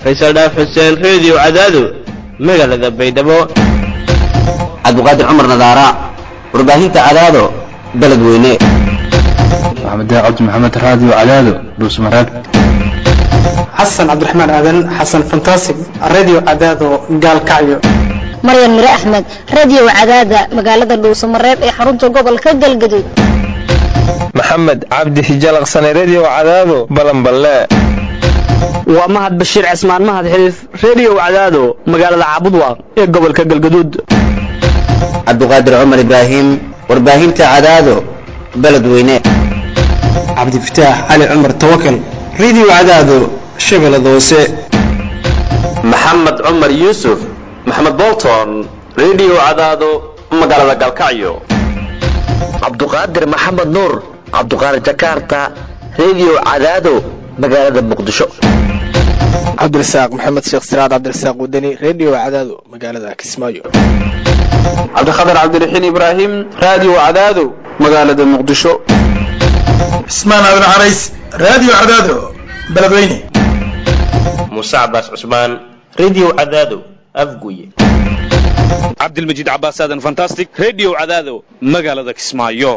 faysal dhaaf xuseen reediyo cadaado magaalada baydhabo cabdiqaadir cumar nadaara warbaahinta cadaado beledweyne maxamed cabdi maxamed raadiyo cadaado dhuusmareeb xasan cabdiraxmaan aadan xasan fantasig radio cadaado gaalkacyo maryan mire axmed radio cadaada magaalada dhuusamareeb ee xarunta gobolka galgaduud maxamed cabdi hijalaqsane redio cadaado balanballe waa mahad bashiir cismaan mahad xiliif redio cadaado magaalada caabudwaaq ee gobolka galgaduud cabdiqaadir cumar ibraahim warbaahinta cadaado beledweyne cabdifataax cali cumar tawakal radio cadaado shabeellada hoose maxamed cumar yuusuf maxamed bolton redio cadaado magaalada galkacyo cabduqaadir maxamed nuur cabduqaadir jakarta redio cadaado magaalada muqdisho cabdirasaaq maxamed sheekh siraad cabdirasaaq wadani redio cadaado magaalada kismaayo cabdikhatar cabdiraxiin ibraahim radio cadaado magaalada muqdisho cismaan aadan carays radio cadaado beledweyne muuse cabaas cusmaan redio cadaado afguye cabdilmajiid cabaas aadan fantastic redio cadaado magaalada kismaayo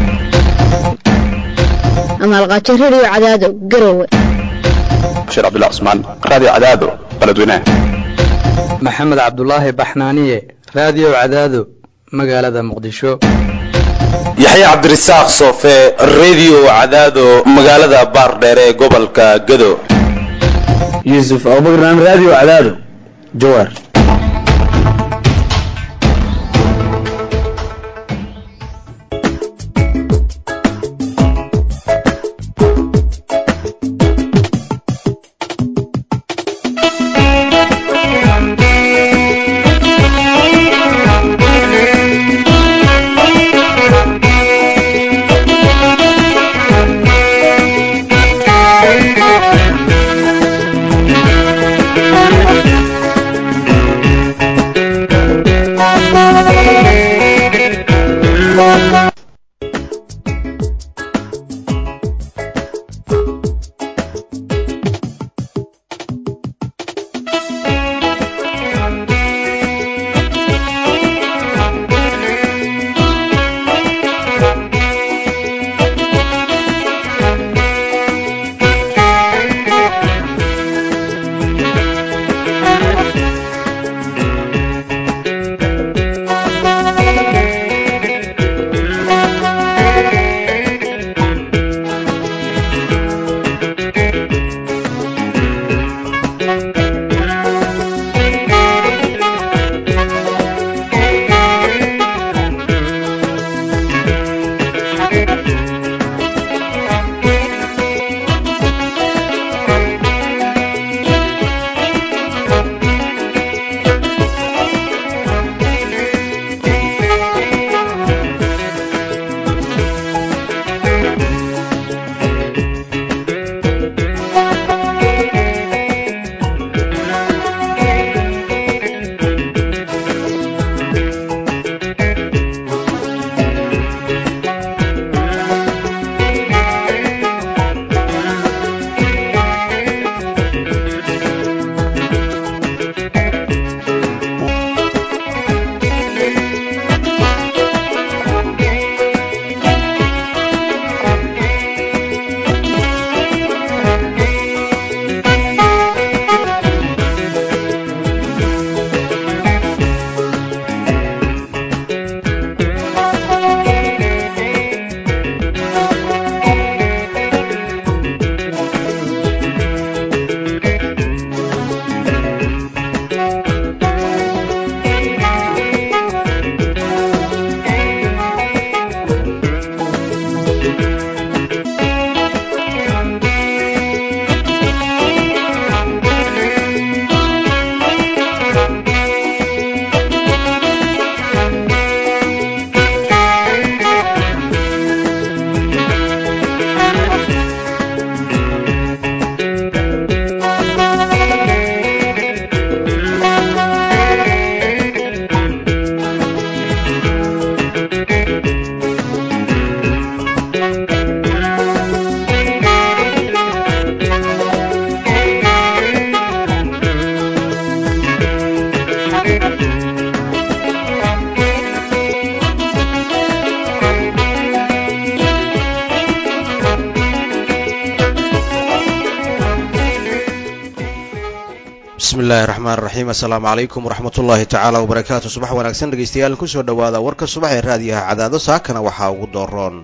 amaalqaajo redio cadaado garowe bashiir cabdullah cusmaan radio cadaado beledweynaha maxamed cabdulaahi baxnaaniye radio cadaado magaalada muqdisho yaxya cabdirasaaq soofe redio cadaado magaalada baardheer ee gobolka gado yuusuf abubakar radio cadaado jawaar bismi illaahi raxmaan raxiim assalaamu calaykum waraxmat ullaahi tacaala wabarakaatu subax wanaagsan dhegeystayaal kusoo dhowaada warka subax ee raadiyaha cadaado saakana waxaa ugu dooroon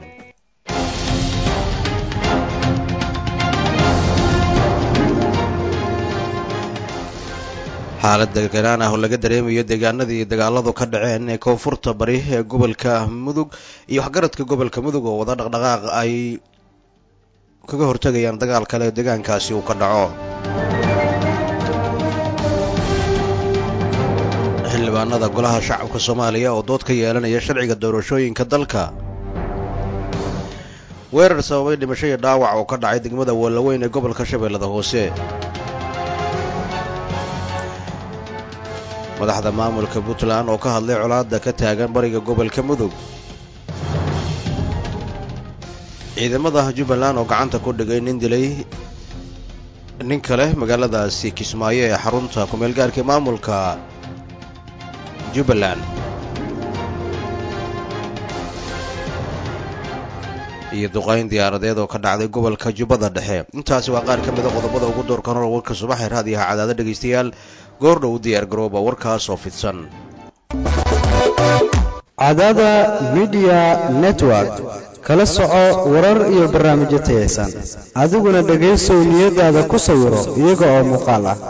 xaalad deganaan ah oo laga dareemayo deegaanadii dagaaladu ka dhaceen ee koonfurta bari ee gobolka mudug iyo waxgaradka gobolka mudug oo wada dhaqdhaqaaq ay kaga hortegayaan dagaal kale deegaankaasi uu ka dhaco xildhibaanada golaha shacabka soomaaliya oo dood ka yeelanaya sharciga doorashooyinka dalka weerar sababay dhimasho iyo dhaawac oo ka dhacay degmada wallaweyn ee gobolka shabeellada hoose madaxda maamulka puntland oo ka hadlay colaadda ka taagan bariga gobolka mudug ciidamada jubbaland oo gacanta ku dhigay nin dilay nin kale magaaladaasi kismaayo ee xarunta kumeelgaarka maamulka jubbaland iyo duqayn diyaaradeed oo ka dhacday gobolka jubbada dhexe intaasi waa qaar ka mida qodobada ugu doorka hor warka subaxee raadiyaha cadaado dhegaystayaal goordhow diyaar garooba warkaas oo fidsan cadaada midiya network kala soco warar iyo barnaamijyo tayaysan adiguna dhegaysow niyadaada ku sawiro iyaga oo muuqaal ah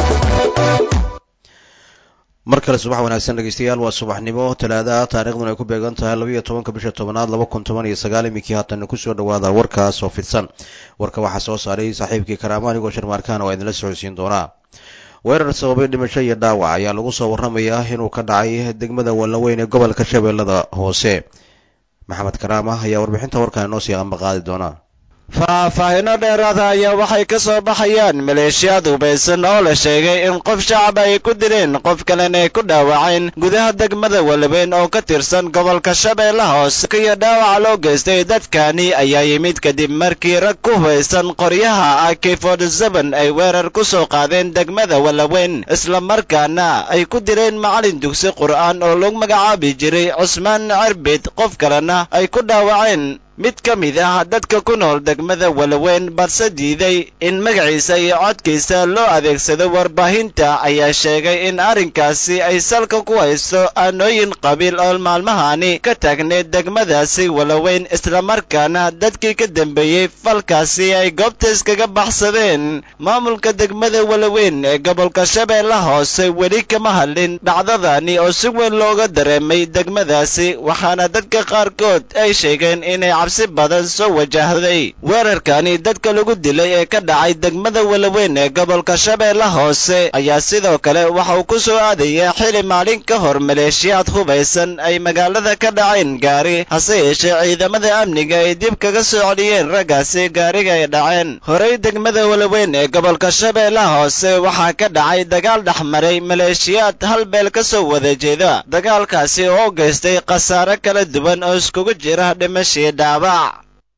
mar kale subax wanaagsan dhegeystayaal waa subaxnimo talaada taariikhduna ay ku beegan tahay labayo tobanka bisha tobanaad laba kun toban iyo sagaal iminkii haatan kusoo dhawaada warkaas oo fidsan warka waxaa soo saaray saaxiibkii karaama anigoo sharmaarkaana waa idinla socodsiin doonaa weerar sababay dhimasho iyo dhaawac ayaa lagu soo warramayaa inuu ka dhacay degmada wallaweyn ee gobolka shabeellada hoose maxamed karaama ayaa warbixinta warkan inoo sii ambaqaadi doona faahfaahino dheeraada ayaa waxay ka soo baxayaan maleeshiyaad hubaysan oo la sheegay in qof shacab ay ku dileen qof kalena ay ku dhaawaceen gudaha degmada walaweyn oo ka tirsan gobolka shabeelle hoose iyo dhaawaca loo geystay dadkani ayaa yimid kadib markii rag ku hubaysan qoryaha ak forty-seven ay weerar ku soo qaadeen degmada walaweyn islamarkaana ay ku direen macalin dugsi qur'aan oo lagu magacaabi jiray cusmaan cirbid qof kalena ay ku dhaawaceen mid ka mid ah dadka ku nool degmada walaweyn balse diiday in magaciisa iyo codkiisa loo adeegsado warbaahinta ayaa sheegay in arrinkaasi ay salka ku haysto aanooyin qabiil oo maalmahani ka taagneed degmadaasi walaweyn islamarkaana dadkii ka dambeeyey falkaasi ay goobta iskaga baxsadeen maamulka degmada walaweyn ee gobolka shabeelle hoose weli kama hadlin dhacdadani oo si weyn looga dareemay degmadaasi waxaana dadka qaarkood ay sheegeen inay cabsi badan soo wajahday weerarkani dadka lagu dilay ee ka dhacay degmada walaweyn ee gobolka shabeelle hoose ayaa sidoo kale waxa uu ku soo aadayaa xili maalin ka hor maleeshiyaad hubaysan ay magaalada ka dhaceen gaari hase yeeshee ciidamada amniga ay dib kaga soo celiyeen raggaasi gaariga ay dhaceen horey degmada walaweyn ee gobolka shabeelle hoose waxaa ka dhacay dagaal dhexmaray maleeshiyaad hal beel ka soo wada jeeda dagaalkaasi oo u geystay khasaare kala duwan oo iskugu jira dhimashii dhaabac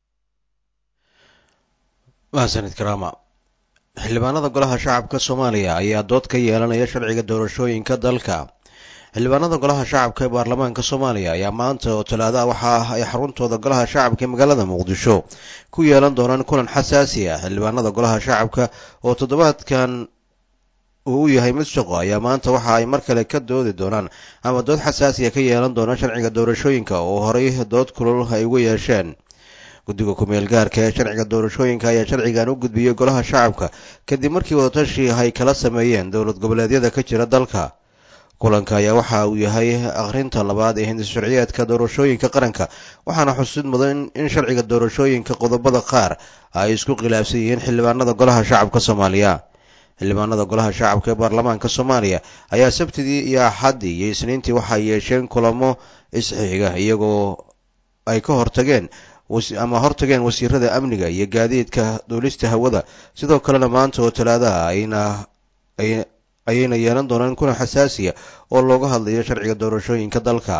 mahadsanid karaama xildhibaanada golaha shacabka soomaaliya ayaa dood ka yeelanaya sharciga doorashooyinka dalka xildhibaanada golaha shacabka ee baarlamaanka soomaaliya ayaa maanta oo talaada waxa ay xaruntooda golaha shacabka ee magaalada muqdisho ku yeelan doonaan kulan xasaasi ah xildhibaanada golaha shacabka oo toddobaadkan uu u yahay mid shaqo ayaa maanta waxa ay mar kale ka doodi doonaan ama dood xasaasiya ka yeelan doonaan sharciga doorashooyinka oo horay dood kulul ay uga yeesheen guddiga ku-meel gaarka ee sharciga doorashooyinka ayaa sharcigan u gudbiyey golaha shacabka kadib markii wadatashi ay kala sameeyeen dowlad goboleedyada ka jira dalka kulanka ayaa waxa uu yahay akhrinta labaad ee hindis sharciyeedka doorashooyinka qaranka waxaana xusid mudan in sharciga doorashooyinka qodobada qaar ay isku khilaafsan yihiin xildhibaanada golaha shacabka soomaaliya xildhibaanada golaha shacabka ee baarlamaanka soomaaliya ayaa sabtidii iyo axaddii iyo isniintii waxay yeesheen kulamo isxiiga iyagoo ay ka hortageen ama hortageen wasiirada amniga iyo gaadiidka duulista hawada sidoo kalena maanta oo talaadaha ayna ayayna yeelan doonaan kulan xasaasiya oo looga hadlayo sharciga doorashooyinka dalka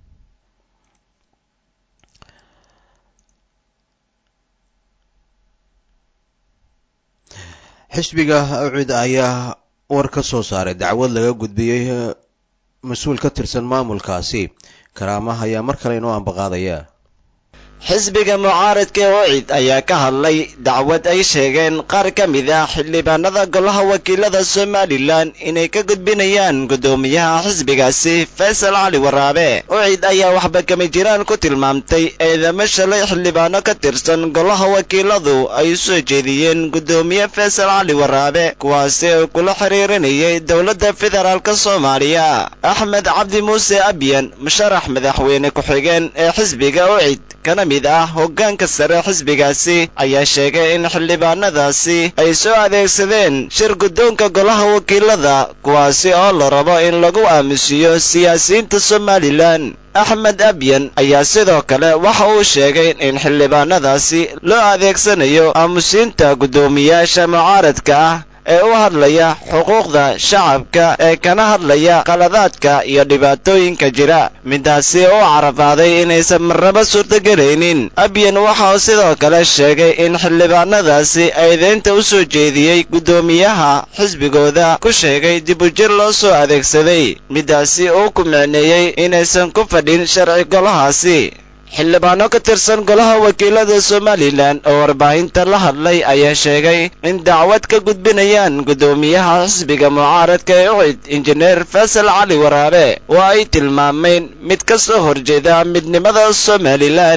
xisbiga awcid ayaa war ka soo saaray dacwad laga gudbiyey mas-uul ka tirsan maamulkaasi karaamaha ayaa mar kale inoo ambaqaadaya xisbiga mucaaradka ee ucid ayaa ka hadlay dacwad ay sheegeen qaar ka mid ah xildhibaanada golaha wakiilada somalilan inay ka gudbinayaan guddoomiyaha xisbigaasi faysal cali waraabe ucid ayaa waxba kama jiraan ku tilmaamtay eedamo shalay xildhibaano ka tirsan golaha wakiiladu ay u soo jeediyeen guddoomiye faysal cali waraabe kuwaasi oo kula xiriirinayay dowladda federaalk soomaaliya axmed cabdi muuse abyan musharax madaxweyne ku-xigeen ee xisbiga ucid kana mid ah hoggaanka sare xisbigaasi ayaa sheegay in xildhibaanadaasi ay soo adeegsadeen shir guddoonka golaha wakiilada kuwaasi oo la rabo in lagu aamusiyo siyaasiyiinta somalilan axmed abyan ayaa sidoo kale waxa uu sheegay in xildhibaanadaasi loo adeegsanayo aamusiinta guddoomiyaasha mucaaradka ah ee u hadlaya xuquuqda shacabka ee kana hadlaya qaladaadka iyo dhibaatooyinka jira midaasi u carabaaday inaysan marnaba suurtagelaynin abyan waxa uu sidoo kale sheegay in xildhibaanadaasi eedeynta u soo jeediyey guddoomiyaha xisbigooda ku sheegay dibujir loo soo adeegsaday midaasi uu ku micneeyey inaysan ku fadhin sharci golahaasi xildhibaano ka tirsan golaha wakiilada somalilan oo warbaahinta la hadlay ayaa sheegay in dacwad ka gudbinayaan guddoomiyaha xisbiga mucaaradka ee ucid injineer faysal cali waraabe oo ay tilmaameen mid ka soo horjeeda midnimada somalilan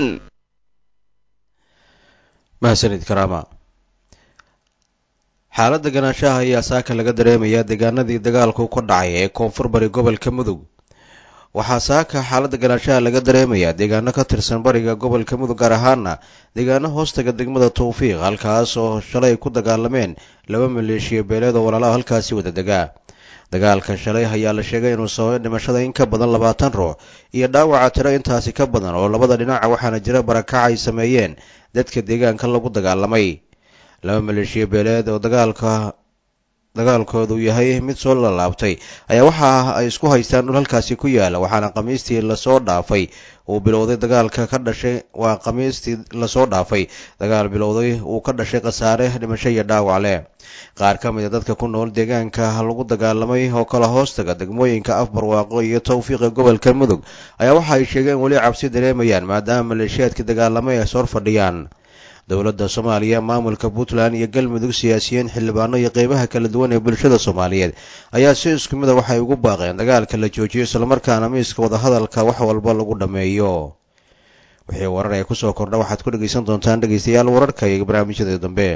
mahadsanid karaama xaaladda ganaanshaha ayaa saaka laga dareemayaa deegaanadii dagaalku ka dhacay ee koonfur bari gobolka mudug waxaa saaka xaaladda ganaanshaha laga dareemayaa deegaano ka tirsan bariga gobolka mudug gaar ahaana deegaano hoostaga degmada tawfiiq halkaas oo shalay ku dagaalameen laba maleeshiya beeleed oo walaalaha halkaasi wada degaa dagaalka shalay ayaa la sheegay inuu sababay dhimashada in ka badan labaatan ruux iyo dhaawaca tiro intaasi ka badan oo labada dhinaca waxaana jira barakac ay sameeyeen dadka deegaanka lagu dagaalamay laba maleeshiya beeleed oo dagaalka dagaalkoodu yahay mid soo lalaabtay ayaa waxa ay isku haystaan dhul halkaasi ku yaala waxaana khamiistii lasoo dhaafay uu bilowday dagaalka ka dhashay waa khamiistii lasoo dhaafay dagaal bilowday uu ka dhashay khasaare dhimasho iyo dhaawac leh qaar ka mid a dadka ku nool deegaanka lagu dagaalamay oo kala hoostaga degmooyinka afbarwaaqo iyo tawfiiqa gobolka mudug ayaa waxa ay sheegeen weli cabsi dareemayaan maadaama maleeshiyaadka dagaalamay ay sor fadhiyaan dowladda soomaaliya maamulka puntland iyo galmudug siyaasiyiin xildhibaano iyo qeybaha kala duwan ee bulshada soomaaliyeed ayaa si isku mid a waxay ugu baaqeen dagaalka la joojiyo islamarkaana miiska wadahadalka wax walba lagu dhammeeyo wixii warar ee kusoo kordha waxaad ku dhegaysan doontaan dhegaystayaal wararka iyo barnaamijyada dambe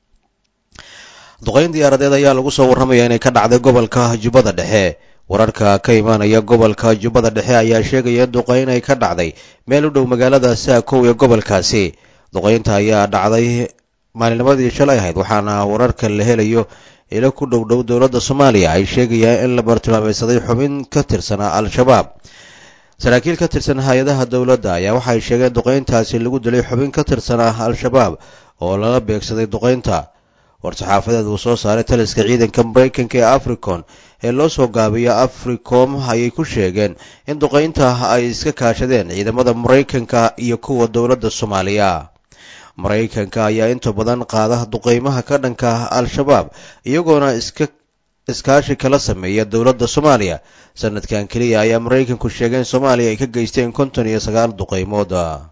duqayn diyaaradeed ayaa lagu soo warramaya inay ka dhacday gobolka jubbada dhexe wararka ka imaanaya gobolka jubbada dhexe ayaa sheegaya in duqayn ay ka dhacday meel u dhow magaalada saakow ee gobolkaasi duqaynta ayaa dhacday maalinimadii shalay ahayd waxaana wararka la helayo ilo ku dhow dhow dowladda soomaaliya ay sheegayaan in la bartilmaameysaday xubin ka tirsanaa al-shabaab saraakiil ka tirsan hay-adaha dowladda ayaa waxay sheegeen duqayntaasi lagu dilay xubin ka tirsanaa al-shabaab oo lala beegsaday duqaynta war-saxaafadeed uu soo saaray taliska ciidanka maraykanka ee africon ee loo soo gaabiyo africom ayay ku sheegeen in duqaynta ay iska kaashadeen ciidamada maraykanka iyo kuwa dowladda soomaaliya maraykanka ayaa inta badan qaada duqaymaha ka dhanka al-shabaab iyagoona iska iskaashi kala sameeya dowladda soomaaliya sanadkan keliya ayaa maraykanku sheegay in soomaaliya ay ka geysteen konton iyo sagaal duqaymood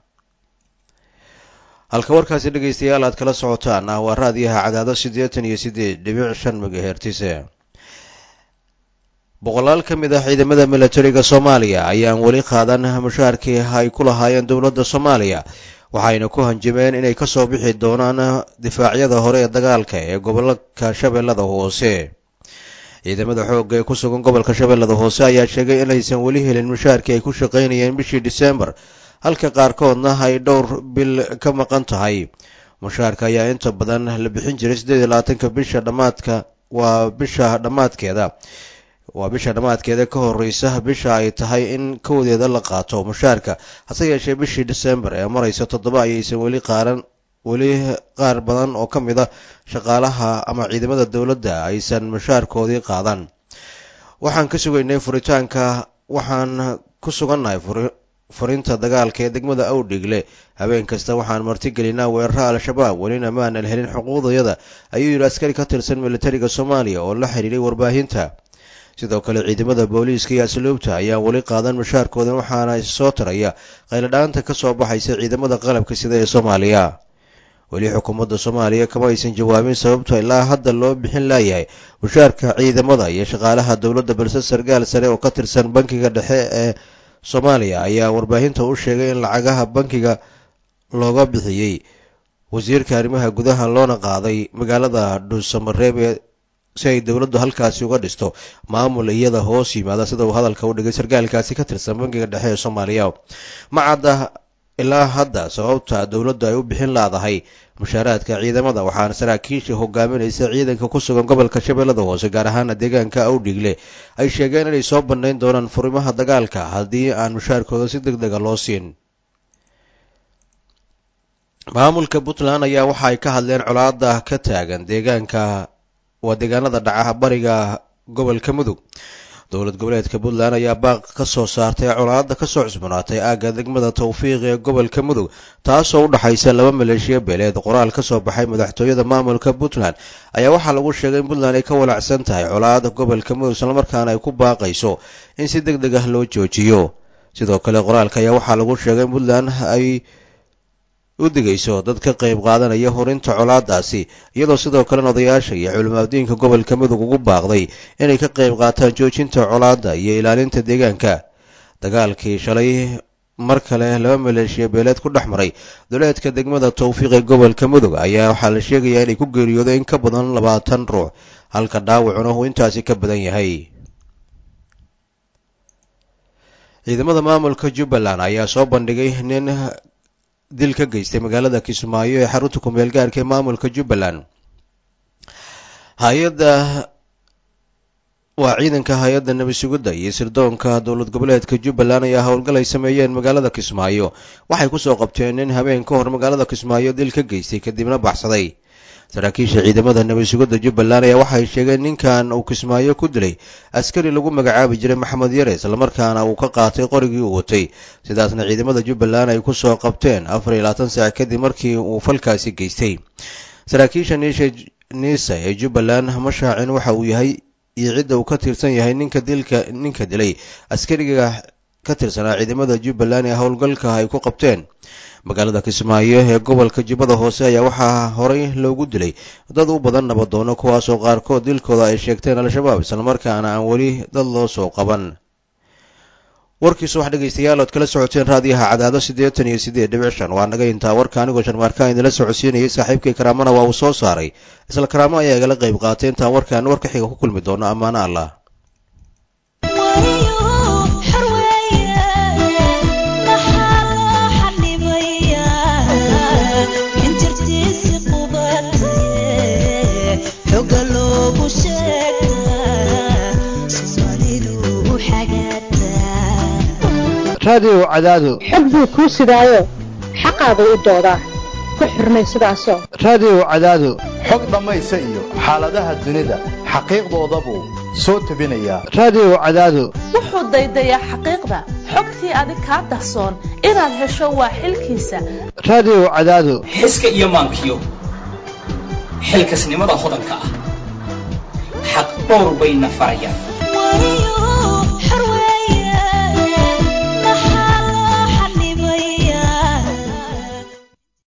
halka warkaasi dhegaystayaal aad kala socotaan ah waa raadiyaha cadaado siddeetan iyo siddeed dhibic shan megahertise boqolaal ka mid ah ciidamada milatariga soomaaliya ayaan weli qaadan mushaharkii ay ku lahaayeen dowladda soomaaliya waxayna ku hanjameen inay ka soo bixi doonaan difaacyada hore ee dagaalka ee gobolka shabeellada hoose ciidamada xoogga ee ku sugan gobolka shabeellada hoose ayaa sheegay inaysan weli helin mushaharkii ay ku shaqaynayeen bishii disembar halka qaarkoodna ay dhowr bil ka maqan tahay mushaharka ayaa inta badan la bixin jiray siddeed iyo labaatanka bisha dhammaadka waa bisha dhammaadkeeda waa bisha dhammaadkeeda ka horeysa bisha ay tahay in kowdeeda la qaato mushaarka hase yeeshee bishii disembar ee maraysa toddoba ayaysan weli qaaran weli qaar badan oo ka mid a shaqaalaha ama ciidamada dowladda aysan mushaarkoodii qaadan waxaan ka sugaynay furitaanka waxaan ku sugannahay furinta dagaalka ee degmada awdhigle habeen kasta waxaan martigelinaa weerara al-shabaab welina maanan helin xuquuqdayada ayuu yidhi askari ka tirsan militariga soomaaliya oo la xidhiiray warbaahinta sidoo kale ciidamada booliiska iyo asluubta ayaan weli qaadan mushaarkoodan waxaana soo taraya qayladhaanta ka soo baxaysa ciidamada qalabka sida ee soomaaliya weli xukuumadda soomaaliya kama aysan jawaabin sababta ilaa hadda loo bixin laayahay mushaarka ciidamada iyo shaqaalaha dowladda balse sarkaal sare oo ka tirsan bankiga dhexe ee soomaaliya ayaa warbaahinta u sheegay in lacagaha bankiga looga bixiyey wasiirka arrimaha gudaha loona qaaday magaalada dhuusamareeb ee si ay dowladdu halkaasi uga dhisto maamul iyada hoos yimaada sida uu hadalka u dhigay sarkaalkaasi ka tirsan bankiga dhexe ee soomaaliya ma cadda ilaa hadda sababta dowladdu ay u bixin laadahay mushaaraadka ciidamada waxaana saraakiisha hogaaminaysa ciidanka ku sugan gobolka shabeellada hoose gaar ahaana deegaanka awdhigle ay sheegeen inay soo bandhayn doonaan furimaha dagaalka haddii aan mushaarkooda si deg dega loo siin maamulka puntland ayaa waxa ay ka hadleen colaada ka taagan deegaanka waa deegaanada dhaca bariga gobolka mudug dowlad goboleedka puntland ayaa baaq ka soo saartay colaada kasoo cusbanaatay aagga degmada tawfiiq ee gobolka mudug taasoo u dhaxaysa laba maleeshiya beeleed qoraal ka soo baxay madaxtooyada maamulka puntland ayaa waxaa lagu sheegay in puntland ay ka walacsan tahay colaada gobolka mudug islamarkaana ay ku baaqayso in si deg deg ah loo joojiyo sidoo kale qoraalka ayaa waxaa lagu sheegay in puntland ay u digayso dad ka qayb qaadanaya horinta colaadaasi iyadoo sidoo kalena odayaasha iyo culimaadiinka gobolka mudug ugu baaqday inay ka qayb qaataan joojinta colaadda iyo ilaalinta deegaanka dagaalkii shalay mar kale laba maleeshiya beeleed ku dhex maray duleedka degmada tawfiiq ee gobolka mudug ayaa waxaa la sheegayaa inay ku geeriyoodeen in ka badan labaatan ruux halka dhaawacuna uu intaasi ka badan yahay ciidamada maamulka jubbaland ayaa soo bandhigay nin dil ka geystay magaalada kismaayo ee xarunta kumeel gaarka ee maamulka jubbaland hay-adda waa ciidanka hay-adda nabi sugidda iyo sirdoonka dowlad goboleedka jubbaland ayaa howlgal ay sameeyeen magaalada kismaayo waxay kusoo qabteen nin habeen ka hor magaalada kismaayo dil ka geystay kadibna baxsaday saraakiisha ciidamada nabi sugidda jubbaland ayaa waxay sheegeen ninkan uu kismaayo ku dilay askari lagu magacaabi jiray maxamed yare islamarkaana uu ka qaatay qorigii uu watay sidaasna ciidamada jubbaland ay kusoo qabteen afar iyo labaatan saac kadib markii uu falkaasi geystay saraakiisha niisha niisa ee jubbaland ma shaacin waxa uu yahay iyo cidda uu ka tirsan yahay ninka dilka ninka dilay askariga ka tirsanaa ciidamada jubbaland ee howlgalka ay ku qabteen magaalada kismaayo ee gobolka jubbada hoose ayaa waxaa horey loogu dilay dad u badan nabadoono kuwaasoo qaarkood dilkooda ay sheegteen al-shabaab islamarkaana aan weli dad loo soo qaban warkiisu wax dhegaystayaal ood kala socoteen raadiyaha cadaado siddeetan iyo siddeed dhibic shan waa naga intaa warka anigoo sharmaarkaan idinla socodsiinayay saaxiibkii karaamana waa uu soo saaray isla karaamo ayaa igala qayb qaatay intaan warkaan warka xiga ku kulmi doono ammaano allah raadiyow cadaado xog buu kuu sidaayo xaqaadu u doodaa ku xirnay sidaasoo raadiyow cadaado xog dhammaysa iyo xaaladaha dunida xaqiiqdoodabuu soo tebinayaa raadiyow cadaado wuxuu daydayaa xaqiiqda xogtii adig kaa dahsoon inaad hesho waa xilkiisa raadiyow cadaado xiska iyo maankiyo xilkasnimada hodanka ah xaq dhowr bayna farayaan